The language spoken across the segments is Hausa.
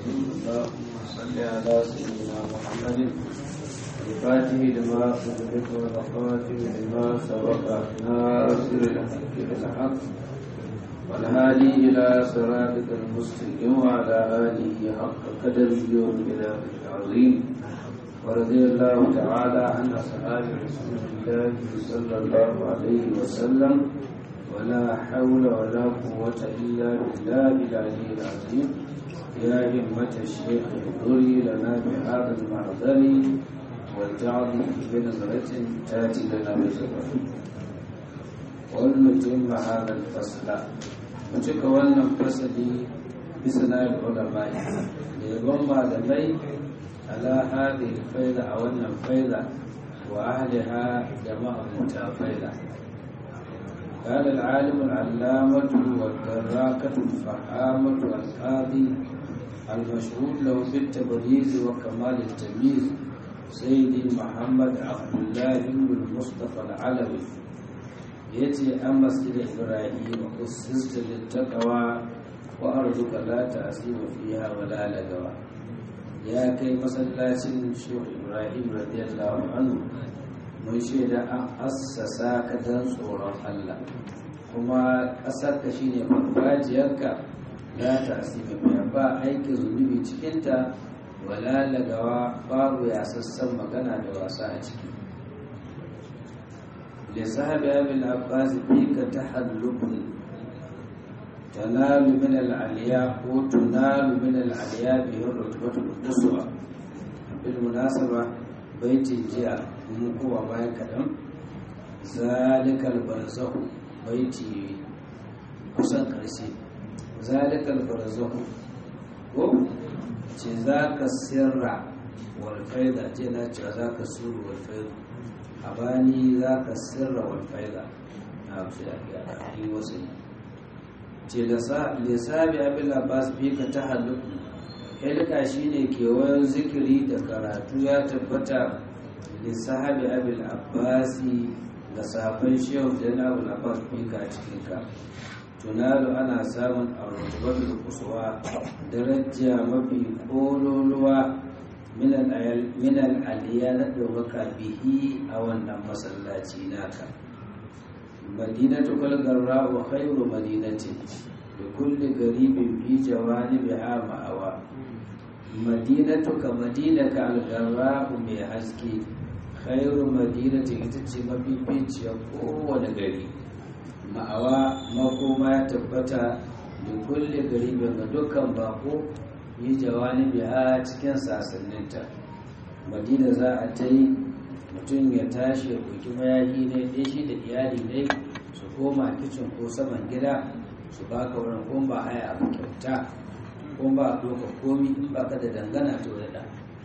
اللهم صل على سيدنا محمد الفاتح لما أغلق والخاتم لما سبق ناصر الحق بالحق والهادي إلى صراطك المستقيم وعلى آله حق قدره ومقداره العظيم ورضي الله تعالى عن أصحاب رسول الله صلى الله عليه وسلم ولا حول ولا قوة إلا بالله العلي العظيم يا همة الشيخ احضري لنا بهذا المعذر والجعل بنظرة تاتي لنا بزفر ولنتم هذا الفصل وتلك ولنا فصلي بسنا العلماء ليبن malamai على هذه الفيضة أو أن الفيضة وأهلها جماعة متفيضة قال العالم العلامة والدراكة الفحامة والقاضي المشهود له بالتبريز وكمال التمييز سيدي محمد عبد الله بن المصطفى العلوي يأتي أما مسجد إبراهيم أسست للتقوى وأرجوك لا تأسيم فيها ولا لقوى يا كي مسلاتين شيخ إبراهيم رضي الله عنه mun shaida an assasa ka don tsoron Allah kuma ƙasarka shi ne farfajiyarka ya tasiri mai ba aikin zunubi cikinta wala lagawa babu yasassan magana da wasa a ciki lissahabi abin abbas fi ka ta hallukun tanalu min al'aliya ko tunalu min al'aliya biyar rutubatul kusurwa bil munasaba baitin jiya mun kowa bayan kaɗan zalikal barzahu baiti kusan ƙarshe zalikal barzahu ko ce za ka sirra walfaida ce na ce za ka suru walfaida a bani za ka sirra walfaida na fi a yi wasu ce lissabi abin labas fi ka ta halittu hilka shine kewayen zikiri da karatu ya tabbata lissahabi abil abbasi ga safin shehu da abu abbas fika cikin ka tunalu ana samun arzubatul kusuwa daraja mafi kololuwa minal aliya na ɗaukaka bihi a wannan masallaci naka madinatu kalgarra wa khairu madinatin da kulle garibin fi jawanibiha ma'awa madinatu ka madina ka algarra mai haske khairu madinati ita ce mafificiyar kowane gari ma'awa makoma ya tabbata da kulle gari ga dukkan bako yi jawani biya cikin sasanninta madina za a ta yi mutum ya tashi ya ɗauki mayaƙi ne ɗaya shi da iyali ne su koma kicin ko saman gida su baka wurin kuma ba haya abu kyauta kuma ba a ɗauka komi in ba ka da dangana to da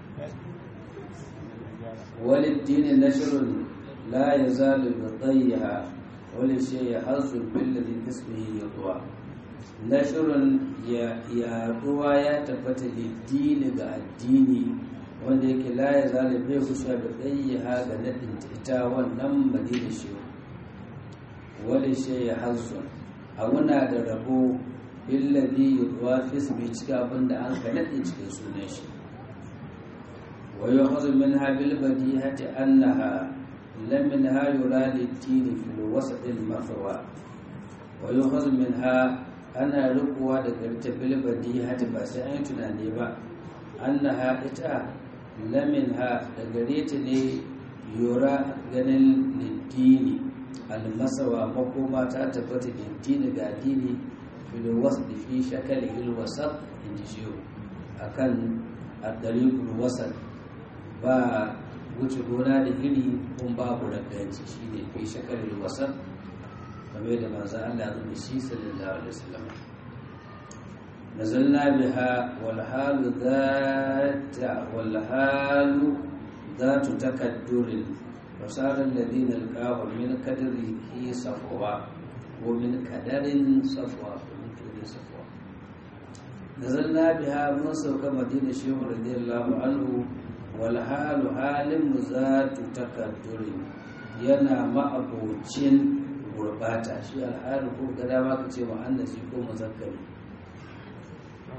وللدين نشر لا يزال بطيها ولشيء حظ بالذي اسمه يطوى نشر يا طوى يا تبت للدين ga addini wanda yake la ya zale bai kusa da ɗayyaha ga naɗin ita wannan madina shi wani shi ya hazu a muna da rabo billadi yudwa fisbi cikin abin da an ka naɗin cikin sunan shi ويؤخذ منها بالبديهة أنها لم منها يرى للدين في الوسط المثوى ويؤخذ منها أنا رقوة ذكرت بالبديهة بس أين تناني با أنها إتا لم منها ذكرتني يرى جنل للدين المثوى مقومة تثبت للدين قاديني في الوسط في شكله الوسط إنجيو أكن الطريق الوسط ba wuce gona da iri kun babu raganci shi ne fi shakarar wasan game da manzan Allah zai da shi sallallahu alaihi wasallam nazalna biha wal halu zata wal halu zatu takaddurin wasarar ladina alqahu min kadri hi safwa ko min kadarin safwa ko min kadarin safwa nazalna biha mun sauka madina shehu radiyallahu anhu walhalu halin mu za tu takadduri yana ma'abocin gurbata shi alhalu ko ga dama ka ce mu'annasi ko muzakkari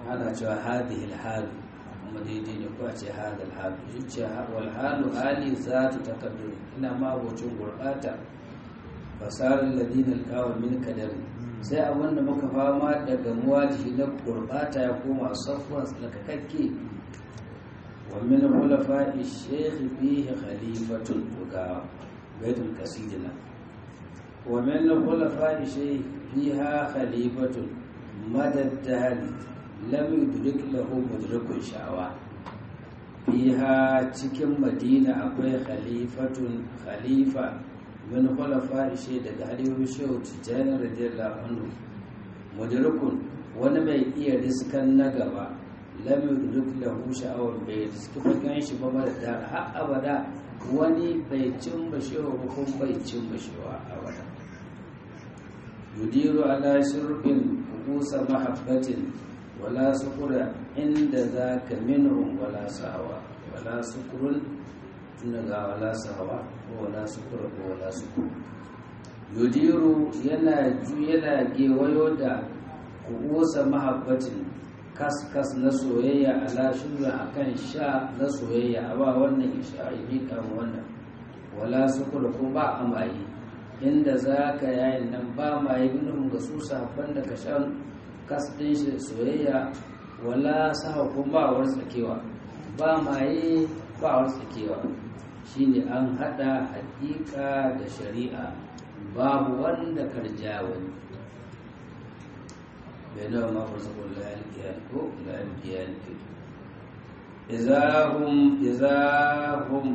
ana cewa hadihil halu kuma daidai ne ko a ce hadal halu shi ce wal halu hali za ta takaddur ina ma abocin gurɓata fasarar ladinal kawo min kadari sai abin da muka fama daga muwajihi na gurɓata ya koma safuwan tsarkakakke wa min hulafa'i shekhi fihi khalifatun ga baitul kasidina wa min hulafa'i shekhi fiha khalifatun madaddali lam yudrik lahu mudrikun sha'awa fiha cikin madina akwai khalifatun khalifa min khulafa ishe daga halifin shehu tijjani radiyallahu anhu mudrikun wani mai iya riskan na gaba lam yudrik lahu sha'awa bai riski fagen shi ba da har abada wani bai cin bashewa ba kuma bai cin bashewa abada yudiru ala shirbin kusa mahabbatin wala sukura inda za ka minhum wala sahawa wala sukurun tunda ga wala sahawa ko wala sukura ko wala sukuru yudiru yana ju yana gewayo da kusa mahabbatin kas-kas na soyayya ala shirin akan sha na soyayya a ba wannan isha yi kan wannan wala sukura ko ba amayi inda za ka yayin nan ba ma yi minhum ga su sahabban da ka shan kas ɗin shi soyayya wala sa kuma ba wani tsakewa ba maye ba wani tsakewa shine an hada hakika da shari'a babu wanda karja wani bai nawa ma fa zakon layar kiyar ko layar kiyar ke izahum izahum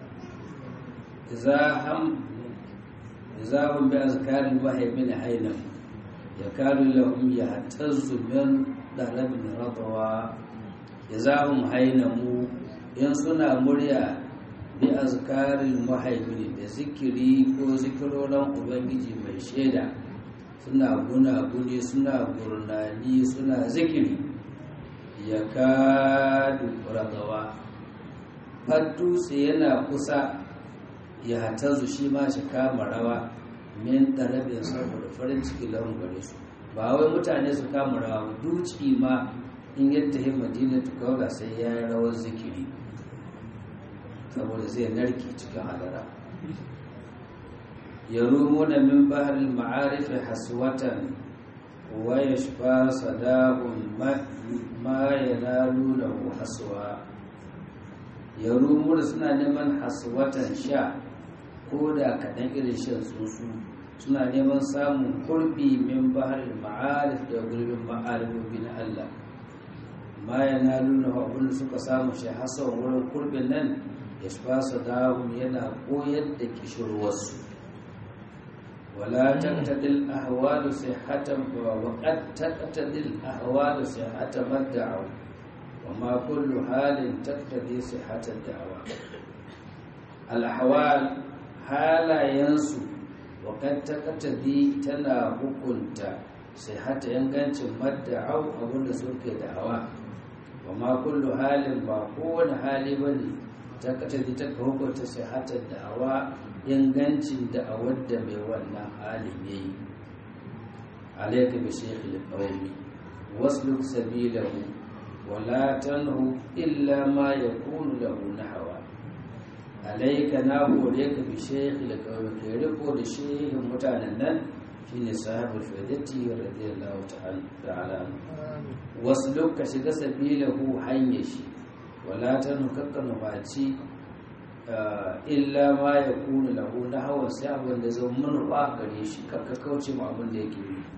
izaham izahum bi azkarin wahyi min hainam يكاد لهم يهتز من ضرب رضوى جزاهم هينمو in suna murya bi azkaril muhaimin da zikiri ko zikirorin ubangiji mai shaida suna guna-guni suna gurnani suna zikiri ya kadu ragawa dutse yana kusa ya hatazu shi ma shi kama rawa min ɗarabin saboda farin ciki lahun gare su ba wai mutane su kama rawa duci ma in yadda hin madina ta kawaga sai ya yi rawar zikiri saboda zai narki cikin hadara ya rumo da min bahar ma'arifi haswatan wa ya shafa sadahun ma ya lalu da haswa ya rumo da suna neman haswatan sha ko da kaɗan irin shan tsuntsu suna neman samun kurbi min baharin ma'arif da gurbin ma'arifofi na Allah ma yana nuna abin suka samu shi hasan wurin kurbin nan ya fasa dahun yana koyar da kishirwarsu wala taqtadil ahwalu sihhatan wa qad taqtadil ahwalu sihhatan madda'u wa ma kullu halin taqtadi sihhatan da'wa al ahwal halayensu wakan takatadi tana hukunta sai hata yangancin madda'au abinda suke da'awa wa ma kullu halin ba kowane hali ba ne takatadi ta hukunta sai hata da'awa yangancin da'awar da mai wannan halin ya yi alaika bi shekhi qawmi wasluk sabilahu wala tanhu illa ma yakunu lahu nahwa alaika na hore ka bi shekhi da kawai ka riko da shehin mutanen nan shine sahabul fadati radiyallahu ta'ala wasu loka shiga sabilahu hanya shi wala ta nukakka nufaci illa ma ya kuna lahu na hawan sai abin da zan manufa gare shi kakka kauce ma abin da yake yi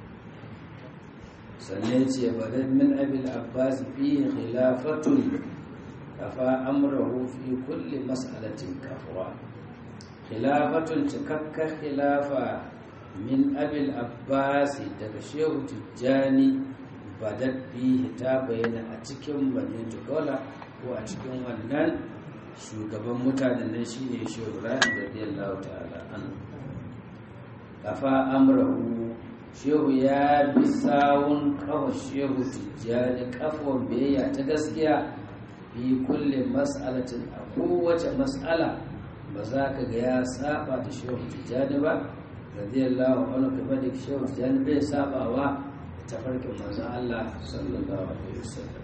sannan ce badan min abil abbas fi khilafatun kafa amrahu fi kulli mas'alatin kafwa khilafatun cikakkar khilafa min abil abbas daga shehu tijjani badat fihi ta bayyana a cikin madinatu kola ko a cikin wannan shugaban mutanen nan shine shehu ibrahim radiyallahu ta'ala anhu kafa amrahu shehu ya bi sawun kawo shehu tijjani kafon biyayya ta gaskiya fi kulle mas'alatin a kowace mas'ala ba za ka ga ya saba da shehu tijjani ba radiyallahu anhu kuma da shehu tijjani bai sabawa tafarkin manzon Allah sallallahu alaihi wasallam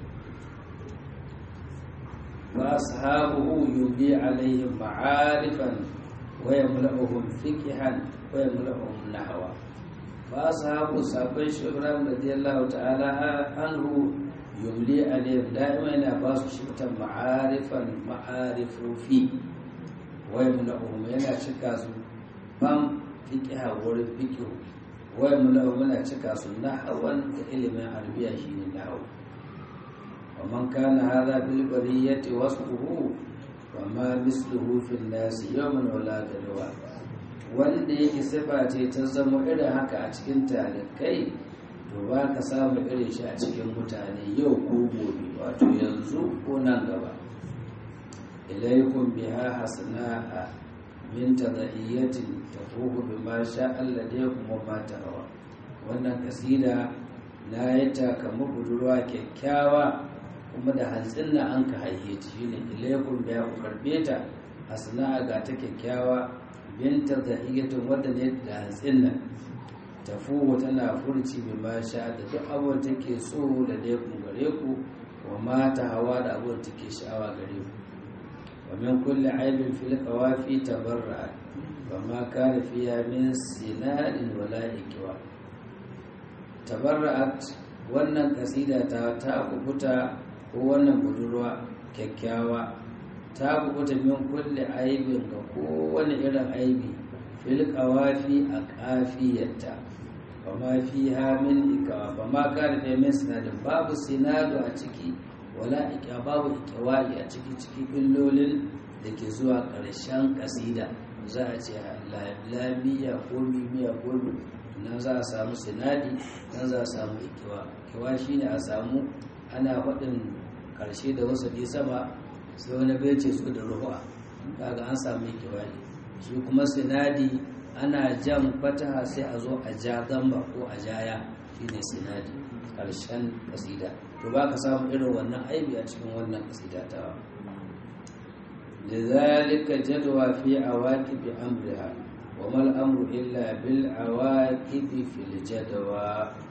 wa ashabuhu yubdi alaihim ma'arifan wa yamla'uhum fiqhan wa yamla'uhum nahwa fa ashabu sabai shi Ibrahim radiyallahu ta'ala anhu yumli alaihim da'ima yana ba su shibtan ma'arifan ma'arifufi wa yamla'uhum yana cika su fam fiqha wurin fiqhu wai muna muna cika su nahawan da ilimin arabiya shine nahawu wa man kana hadha bil bariyati wasfuhu wa ma misluhu fil nas yawman wala dalwa wanda yake sifa ce ta zama irin haka a cikin talikai to ba ka samu irin shi a cikin mutane yau ko gobe wato yanzu ko nan gaba ilaikum biha hasana'a min tadaiyatin tafuhu bima sha Allah da kuma ma hawa wannan kasida na yi ta kamar budurwa kyakkyawa kuma da hantsin na an ka haihe ta shine ilaikum biya ku karbe ta asna'a ga ta kyakkyawa bin tadaiyatin wadda ne da hantsin nan tafuhu tana furci bima sha da duk abin take so da dai ku gare ku wa mata hawa da abin take sha'awa gare ku ومن كل عيب في القوافي تبرأت وما كان فيها من سنان ولا إكوى تبرأت wannan kasida ta ta kubuta ko wannan budurwa kyakkyawa ta kubuta min kulle aibin ga kowane irin aibi fil qawafi a kafiyarta wa ma fiha min ikawa ba ma kana da min sinadin babu sinadu a ciki wala ika babu ikiwai a ciki ciki illolin da ke zuwa ƙarshen ƙasida za a ce lamiya ko mimiya ko nan za a samu sinadi nan za a samu ikiwa ikiwa shine a samu ana faɗin ƙarshe da wasu bi sama sai wani bai ce su da ruwa kaga an samu ikiwa ne shi kuma sinadi ana jan fataha sai a zo a ja gamba ko a jaya shine sinadi ƙarshen ƙasida to ba ka samu irin wannan aibi a cikin wannan kasida ta لذلك جدوى في عواقب أمرها وما الأمر إلا بالعواقب في الجدوى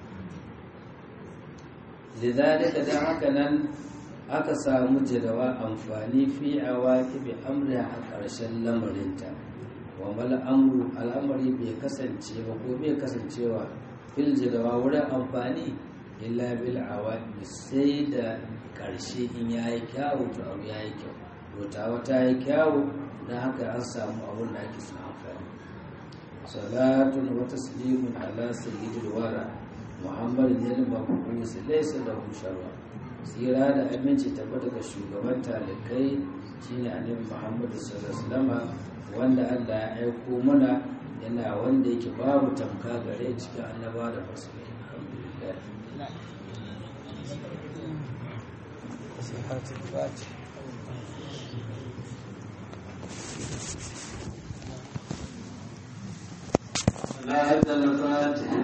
لذلك دعكنا aka samu jadawa amfani fi a waƙi amri a ƙarshen lamarinta wa amru al'amari bai kasance ba ko bai kasancewa fil jadawa wurin amfani illa bil awaqi sai da karshe in yayi kyawu to abu yayi kyau rotawa ta yi kyawu dan haka an samu abun da ake son amfani salatun wa taslimun ala sayyidil wara muhammadin ne mabus laysa lahu sharwa tsira da aminci tabbata ga shugaban talikai shine annabi muhammadu sallallahu alaihi wasallam wanda Allah ya aiko mana yana wanda yake babu tamka gare cikin annaba da musulmi alhamdulillah صحات الفاتح لا الفاتح